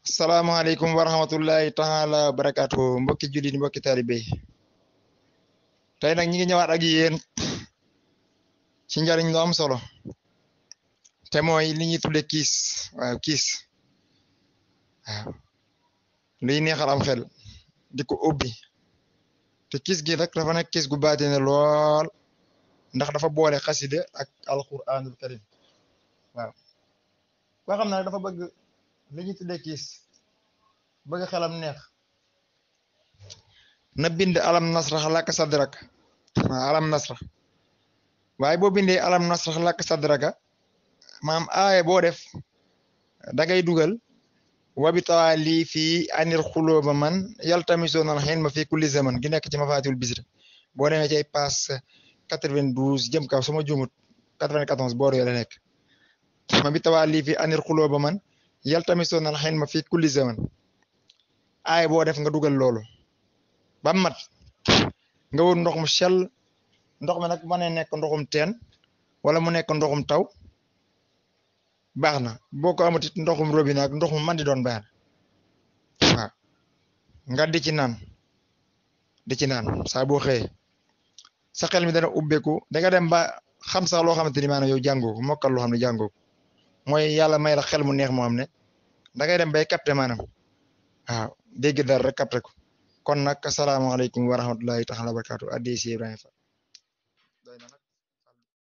salaamaaleykum wa rahmatullahi taala wa barakaatu mbokki jullit mbokki taalibe tey nag ñi ngi ñëwaat ak yéen ci njariñ lu am solo te mooy li ñuy tudde kiis waaw kiis waaw luy neexal am xel di ko ubbi te kiis gi nag dafa nekk kiis gu baatine lool ndax dafa boole xasida ak alquranul karim waaw koo xam ne dafa bëgg li ñuy tudde kiis bëgg xelam neex na bind alam nasra laka sadrak waaw alam nasra waaye boo bindee alam nasra laka sadraka maam aaye boo def da ngay dugal wabi tawaali fii anir xulóoba man yaltamisoon al xilma fi kulli zaman gi nekk ci mafaatiwul bisri boo demee ci ay passe quatre-vingt-douze jëm kaw sama jumut quatre-vingt-quatorze boor yoo la nekk wabi tawaali fii anir xulóoba man yaltamisoon al xilma fi kulli zaman aaye boo def nga dugal loolu ba mat nga wut ndox mu sell ndox mi nag mën na nekk ndoxum teen wala mu nekk ndoxum taw baax na boo ko amut it ndoxum robinet ak ndox mu man di doon baax na waaw nga di ci naan di ci naan saa boo xëyee sa xel mi dana ubbeeku da nga dem ba xam sax loo xamante ni maanaam yow jàngoo ko mokkal loo xam ne jàngoo ko mooy yàlla may la xel mu neex moo xam ne da ngay dem bay capté maanaam waaw dégg dara rek capté ko kon nag asalaamaaleykum wa rahmatullahi taala wa barakaatu addi si Ibrahima Fall